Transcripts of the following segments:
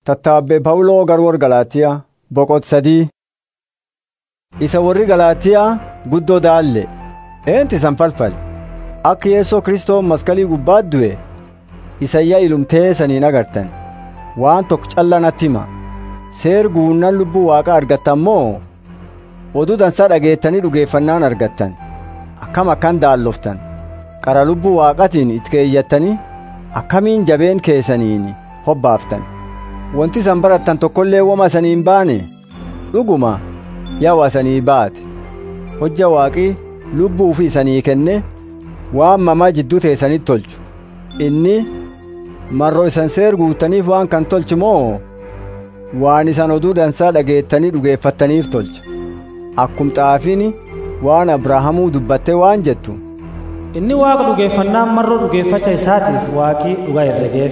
Tattaabbee Pawuloo garwoor Galaatiyaa boqot sadii. Isa warri Galaatiyaa guddoo daalle eenti isan falfale akka Yeesoo Kiristoon maskalii gubbaat du'e isayyaa ilumtee saniin agartan waan tokko calla natti hima seer guunnan lubbuu waaqa argattan moo oduu dansaa dhageettanii dhugeeffannaan argattan akkam akkan daalloftan qara lubbuu waaqatiin itti keeyyattanii akkamiin jabeen keessaniin hobbaaftan wanti isan barattan tokkollee woma saniin baane dhuguma yawa sanii baate hojja waaqii lubbuu fi isanii kenne waan mamaa jidduu teessanitti tolchu inni marroo isan seer guutaniif waan kan tolchu moo waan isan oduu dansaa dhageettanii dhugeeffattaniif tolcha akkum xaafiin waan abrahaamuu dubbatte waan jettu inni waaqa dhugeeffannaan marroo dhugeeffacha isaatiif waaqii dhugaa herregeef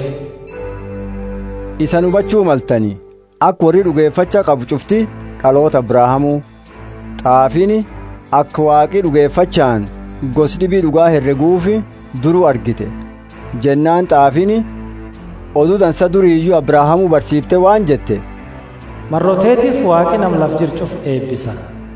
isan hubachuu maltanii akka warri dhugeeffacha qabu cufti dhaloota abrahaamuu xaafiin akka waaqii dhugeeffachaan gos dhibii dhugaa herreguufi duruu argite jennaan xaafiin oduu dansa duriiyyuu abrahaamuu barsiifte waan jette marroteetiif waaqi nam laf jircuuf eebbisa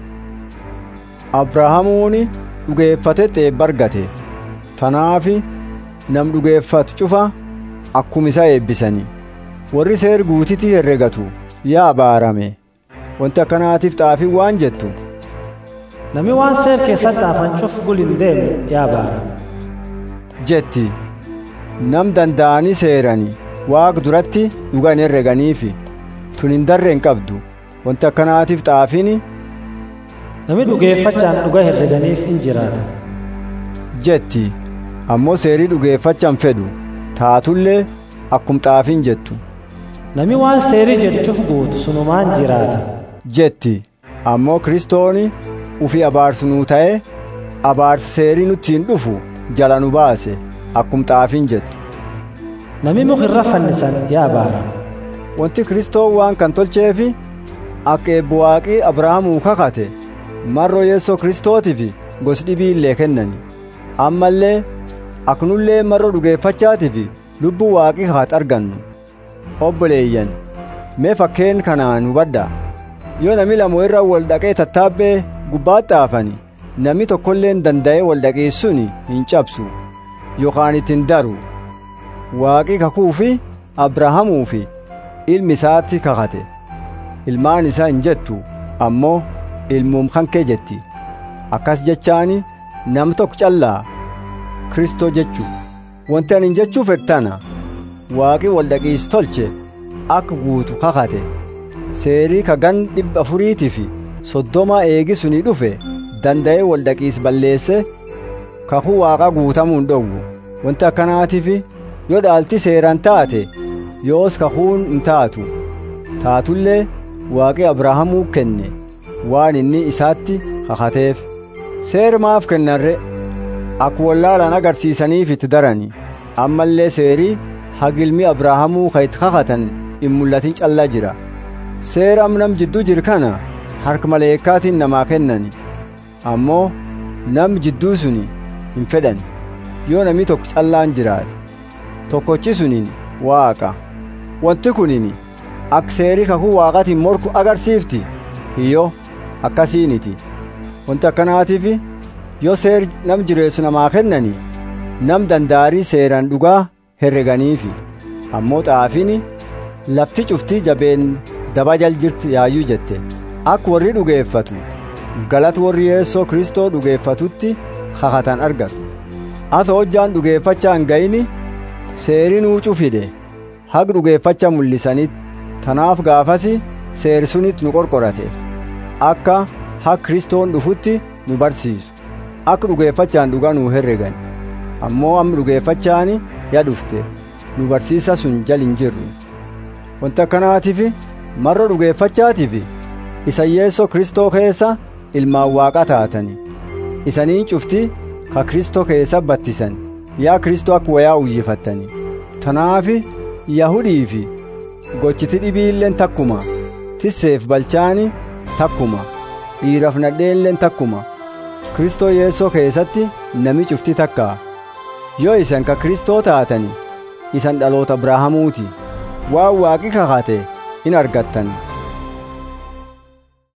abrahaamuun dhugeeffatetti eebba argate tanaafi nam dhugeeffatu cufa akkuma isa eebbisanii warri seer guutitii herregatu yaa abaarame wanti akkanaatiif xaafiin waan jettu nami waan seer keessatti afan cuf gulin deemu yaa abaarame jetti nam danda'anii seeranii waaq duratti dhugan herreganiifi tun hin darre hin qabdu wanti akkanaatiif xaafiin nami dhugeeffachaan dhuga herreganiif in jiraata jetti ammoo seerii dhugeeffachaan fedhu taatullee akkum xaafiin jettu nami waan seerii jedhuuf guutu sunumaan jiraata jetti ammoo kiristooni ufi abaarsu nuu ta'e abaarsi seerii nuttiin dhufu jala nu baase akkum xaafiin jettu nami mukirra fannisan yaa abaarame wanti kiristoon waan kan tolcheefi akka eebbo waaqii abrahaamuu kakate marroo yeessoo kiristootiif gos dhibii illee kennani ammallee aknullee marroo dhugeeffachaatiif lubbuu waaqii kaat argannu obboleeyyan mee fakkeen kanaan hubadhaa yoo nami lama irra wal dhaqee tattaabbee gubbaatti haafani nami tokkolleen danda'ee wal dhaqeessuun hin cabsu yookaan ittiin daru waaqii kakuu fi abrahaamuu fi ilmi isaatti kakate ilmaan isaa hin jettu ammoo ilmuum kankee jetti akkas jechaani nam tokko callaa kristoo jechuu wanti ani jechuu fedhana waaqi waldhaqiis tolche akka guutu kakate seerii kagan dhibba afuriitii fi soddoma eegisuni dhufe danda'ee waldhaqiis balleesse kakuu waaqa guutamuun dhowwu wanti akkanaatiif yoo dhaalti seeraan taate yoos kakuun hin taatu taatullee waaqi abrahaamuu kenne waan inni isaatti kakateef seer maaf kennarre akka wallaalaan agarsiisaniif itti darani ammallee seerii hagilmi abrahaamuu ka itti kakatan hin mul'atin callaa jira seera nam jidduu jiru kana harka maleekkaatiin namaa kennani ammoo nam jidduu suni hin fedhan yoo namni tokko callaan jiraate tokkochi suniin waaqa wanti kunin akka seerii kakuu waaqatiin morku agarsiifti hiyyoo akkasiiniti wanti akkanaatiif yoo seer nam jireessu namaa kennani nam dandaarii seeraan dhugaa herreganiifi ammoo xaafiin lafti cuftii jabeen daba jal jirti yaayyuu jette akka warri dhugeeffatu galata warri yeessoo kristoo dhugeeffatutti kakatan argatu asa hojjaan dhugeeffachaa hin ga'ini seerii nuucuu fide haq dhugeeffacha mul'isanitti tanaaf gaafasi seeri sunitti nu qorqorate akka haq kristoon dhufutti nu barsiisu akka dhugeeffachaan dhugaa nu herregan ammoo amma dhugeeffachaani ya dhufte nu barsiisa sun jal hin jirru wanti akkanaatiif marra dhugeeffachaatiif isa yeessoo kristoo keessa ilmaan waaqa taatani isanii cufti ka kristoo keessa battisan yaa kristoo akka wayaa uwwifattani tanaafi yahudii fi gochiti dhibiilleen takkuma tisseef balchaani takkuma dhiiraaf nadheenleen takkuma kristoo yeessoo keessatti nami cufti takkaa yoo isan ka kristoo taatani isan dhaloota abrahaamuuti waan waaqi kakate in argattan